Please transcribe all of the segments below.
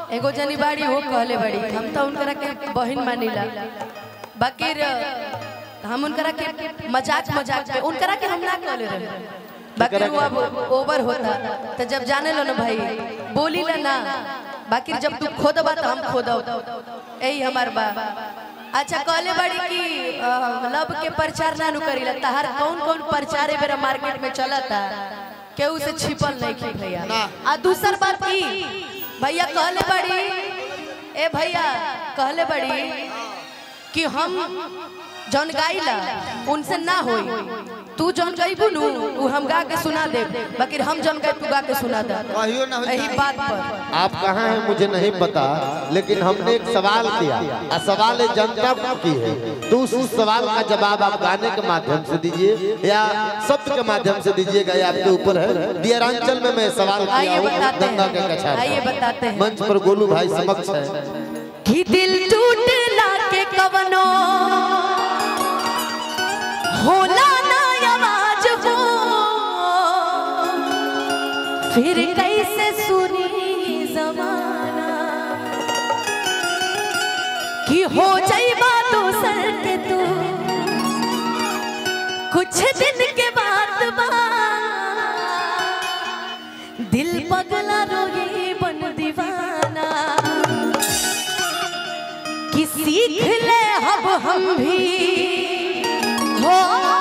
एगो जनी बाड़ी हो कहले बड़ी हम तो उनकरा के बहन मानिला बाकी र- हम उनकरा के मजाक मजाक पे उनकरा के हम ना कहले रहे बाकी वो अब ओवर होता तो जब जाने लो ना भाई बोली ला ना बाकी जब तू खोदबा तो हम खोदब यही हमार बा अच्छा कहले बड़ी कि अ, लब के प्रचार ना नु करीला तहार कौन कौन प्रचार ए बेरा मार्केट में चलता केहू से छिपल नहीं की भैया आ दूसर बात की भैया कहले बड़ी ए भैया कहले बड़ी कि हम जौन गाइला उनसे ना होई तू जौन गईबू नु उ हम गा के सुना दे बाकी हम जौन गाई तू गा के सुना दे कहियो ना होई यही बात पर आप कहाँ हैं मुझे नहीं पता लेकिन हमने एक सवाल किया और सवाल ये जनता को की है तो उस उस सवाल का जवाब आप गाने के माध्यम से दीजिए या शब्द के माध्यम से दीजिएगा ये आपके ऊपर है दियरांचल में मैं सवाल किया आइए हूँ बताते गंगा के हैं कछार आइए का। बताते हैं मंच पर गोलू भाई समक्ष है कि दिल टूटला के कवनो होला ना आवाज हो फिर कैसे सुनी जमाना कि हो जाइबा दोसर के तू कुछ दिन के बाद बा दिल पगला रोए बन दीवाना कि सीख ले अब हम भी हो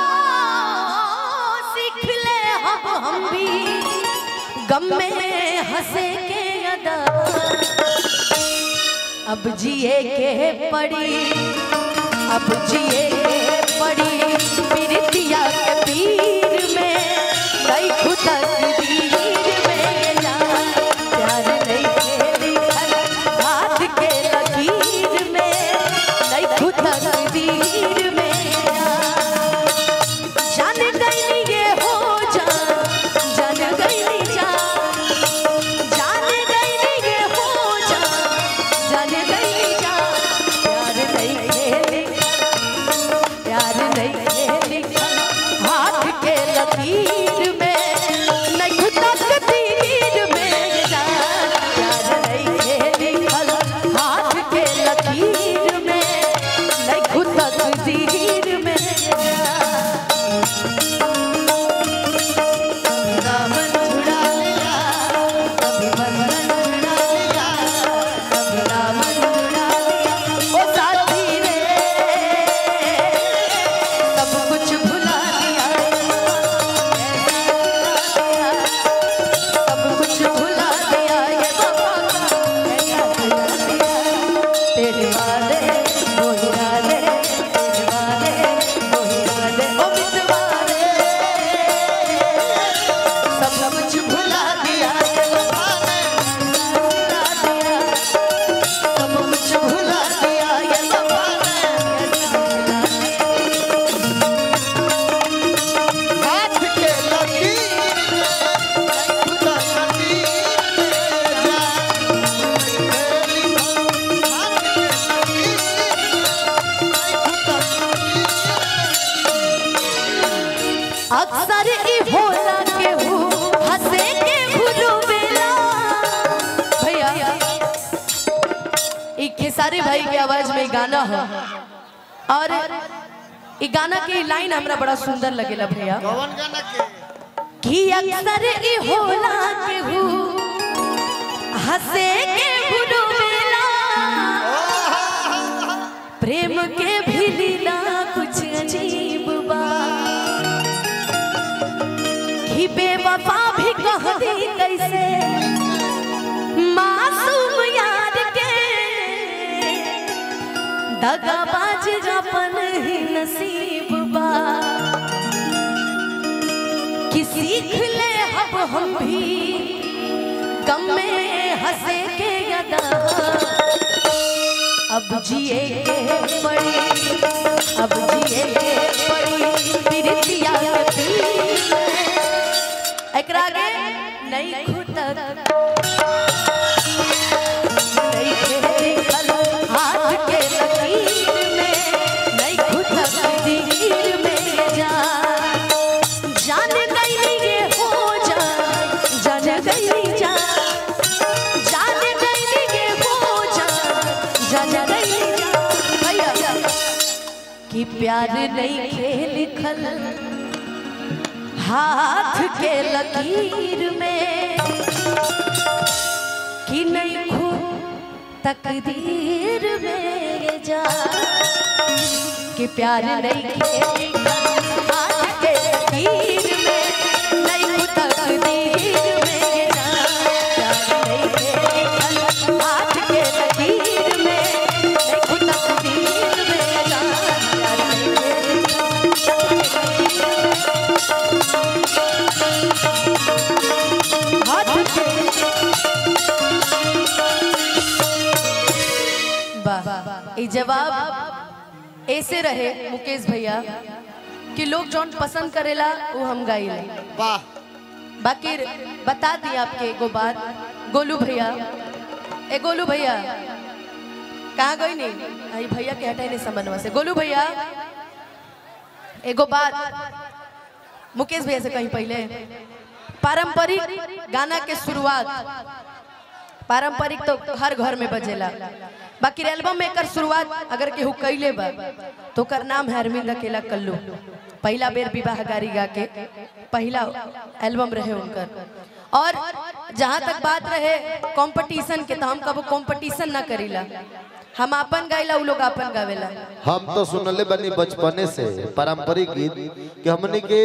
सीख ले अब हम भी गम में हंसे के अदा अब जिए के पड़ी अब जिए के पड़ी प्रीतिया के पीर में नहीं खुदा तकदीर में जान प्यार नहीं के लिखल हाथ के लकीर में नहीं खुदा तकदीर में जान जान गई ये हो जान जान गई जान जान गई ये हो जान जान गई जान प्यार नहीं खेली प्यार नहीं खेली हाथ के लकीर में नहीं खुदा तकदीर में जान प्यार नहीं खेली हाथ के लकीर में नहीं खुदा तकदीर में जान दामन छुड़ा लिया कभी बंधन छुड़ा लिया कभी दामन छुड़ा लिया ओ साथी रे सब कुछ भुला दिया सब कुछ भुला दिया ये बाबा ऐसा भुला दिया तेरे वादे वो इरादे तेरे वादे वो इरादे ओ मितवारे सब कुछ भुला दिया ये वफा ने भुला दिया सब कुछ भुला दिया ये वफा ने भुला दिया हाथ के लकीर में खुदा लकीर में जान अक्सर ई होला के हूँ हंसे के भूलो बेला भैया ई खेसारी भाई के आवाज में ई गाना है और ई गाना के लाइन हमरा बड़ा सुंदर लगेला भैया कौन गाना के कि अक्सर ई होला के हूँ हंसे के भूलो बेला प्रेम के भी लीला कुछ अजीब बा कि बेवफा भी कह दी कैसे मासूम यार के दगाबाज अपन ही नसीब बा कि सीख ले अब हम भी गम में हंसे के यदा अब जिए के पड़ी अब जिए के पड़ी प्रीतिया के पीर में। एकरा आगे नहीं खुद नहीं खेली खलो हाथ के लकीर में नहीं खुद तकदीर में जान जान गई ये हो जान जान गई जान जान गई ये प्यार नहीं खेल लिखल हाथ के लकीर में कि नहीं खुद तकदीर में जा कि प्यार नहीं खेल लिखल हाथ के लकीर में नहीं खुद तकदीर में जा प्यार नहीं खेल लिखल हाथ के लकीर में नहीं खुद तकदीर में जा प्यार नहीं खेल हाथ के वाह ये जवाब ऐसे रहे मुकेश भैया कि लोग जौन पसंद करेला वो हम गाइला वाह बाकी बता दी आपके एगो बात गोलू भैया ए गोलू भैया कहाँ गई नहीं आई भैया के हटाई नहीं समझवा से गोलू भैया एगो बात मुकेश भैया से कहीं पहले पारंपरिक गाना के शुरुआत पारंपरिक तो हर घर में बजेला बाकी एल्बम में एकर शुरुआत अगर केहू कैले बा तो ओकर नाम है अरविंद अकेला कल्लू पहला बेर विवाह गारी गा के पहला एल्बम रहे उनकर और जहाँ तक बात रहे कंपटीशन के तो हम कबो कंपटीशन ना करीला हम अपन गाइला उ लोग अपन गावेला हम तो सुनले बनी बचपने से पारंपरिक गीत कि हमने के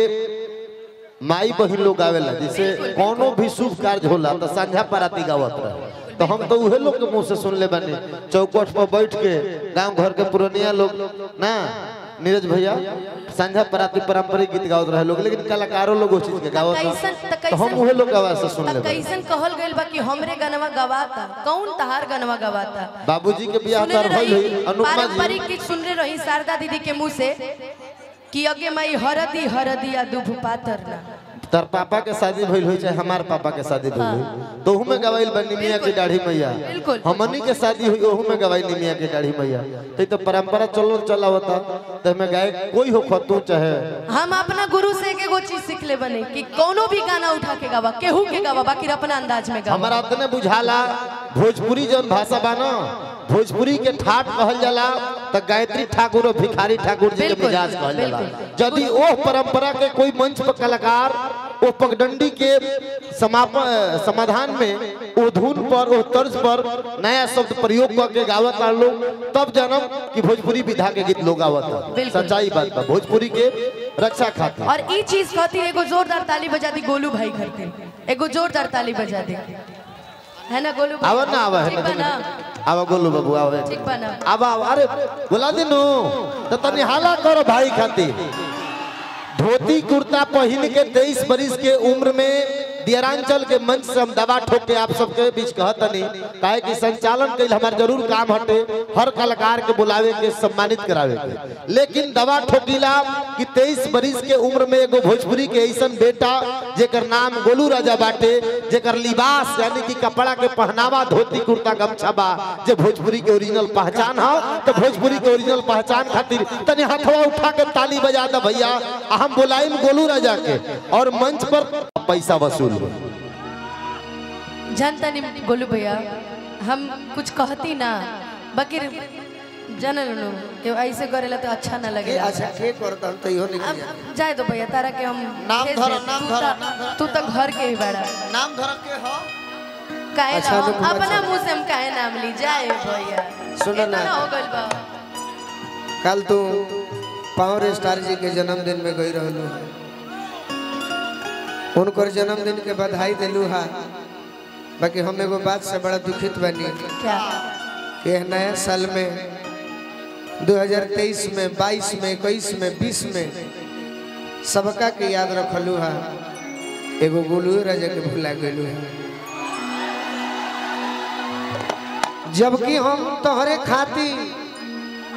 माई बहिन लोग गावेला जैसे कोनो भी शुभ कार्य होला तो संझा पराती गावत रहे तो हम तो उहे लोग के मुंह से सुनले बनी चौकट पर बैठ के गांव घर के पुरनिया लोग ना नीरज भैया संझा पराती पारंपरिक गीत गावत रहे लोग लेकिन कलाकारों लोग उस चीज के गावत कैसन त रहे। तो हम उहे लोग के आवाज से सुनले त बनी कैसन कहल गइल बा कि हमरे गनवा गवाता कौन तहार गनवा गवाता बाबूजी के बियाह सुनले कर भइल रही होई अनुपमा जी पारंपरिक गीत सुनले रही शारदा दीदी के मुंह से कि अगे मई हरदी हरदी आ दुभ पातर ना तर पापा के शादी भइल होई चाहे हमार पापा के शादी भइल होई तो में गवाइल बनी मियां की दाढ़ी मैया बिल्कुल। हमनी के शादी हुई ओहू में गवाइल मियां की दाढ़ी मैया तो तो परंपरा चलो चला होता तो में गाय कोई हो खतू चाहे हम अपना गुरु से एगो चीज सीख ले बने कि कोनो भी गाना उठा के गावा केहू के गावा बाकी अपना अंदाज में गावा हमारा तने बुझाला भोजपुरी जौन भाषा बा न भोजपुरी के ठाट कहल जाला तो गायत्री ठाकुर और भिखारी ठाकुर जी के बिल्कुल, मिजाज कहल जाला बिल्कुल। यदि ओह परंपरा के कोई मंच पर कलाकार ओ पगडंडी के समापन समाधान में ओ धुन पर ओ तर्ज पर नया शब्द प्रयोग करके गावत आ लोग तब जनम कि भोजपुरी विधा के गीत लोग गावत बिल्कुल। सच्चाई बात बा भोजपुरी के रक्षा खातिर और ई चीज खातिर एगो जोरदार ताली बजा दी गोलू भाई खातिर एगो जोरदार ताली बजा दी है ना गोलू भाई? आवा ना आवा ठीक बा है ना आवा गोलू बाबू आवे ठीक बा ना अब अब अरे बोला दिनु तो तनी हाला करो भाई खातिर धोती कुर्ता पहन के तेईस बरिस के उम्र में दियरांचल के मंच से हम दवा ठोक के आप सबके बीच कहतनी काहे कि संचालन के हमार जरूर काम हटे हर कलाकार के बुलावे के सम्मानित करावे के लेकिन दवा ठोकीला कि तेईस बरिस के उम्र में एगो भोजपुरी के ऐसन बेटा जेकर नाम गोलू राजा बाटे जेकर लिबास यानी कि कपड़ा के पहनावा धोती कुर्ता गमछा बा जे भोजपुरी के ओरिजिनल पहचान हो तो भोजपुरी के ओरिजिनल पहचान खातिर तनी हाथवा उठा के ताली बजा दे भैया आ हम बुलाइम गोलू राजा के और मंच पर पैसा वसूल हो जानता नहीं गोलू भैया हम कुछ कहती ना बाकी जानल नु कि ऐसे करेला तो अच्छा ना ए, लगे अच्छा के करता हम तो इहो नहीं अब जानी। जाए तो भैया तारा के हम नाम भेज धरो, देब। नाम तू धरो, त- नाम धरो। तू तो घर के ही बड़ा नाम धर के हो काहे अच्छा, ना अनुपमा अपना जी। मुंह से हम काहे नाम ली जाए भैया सुनो ना। इतना हो गइल बा कल तू पावर स्टार जी के जन्मदिन में गई रहलू है उनकर जन्मदिन के बधाई दिलू है बाकी हम एगो बात से बड़ा दुखित बनी क्या कि यह नया साल में 2023 में 22 में 21 में 20 में सबका के याद रखलू है एगो गोलू राजा के भुला गलू है जबकि हम तोहरे खातिर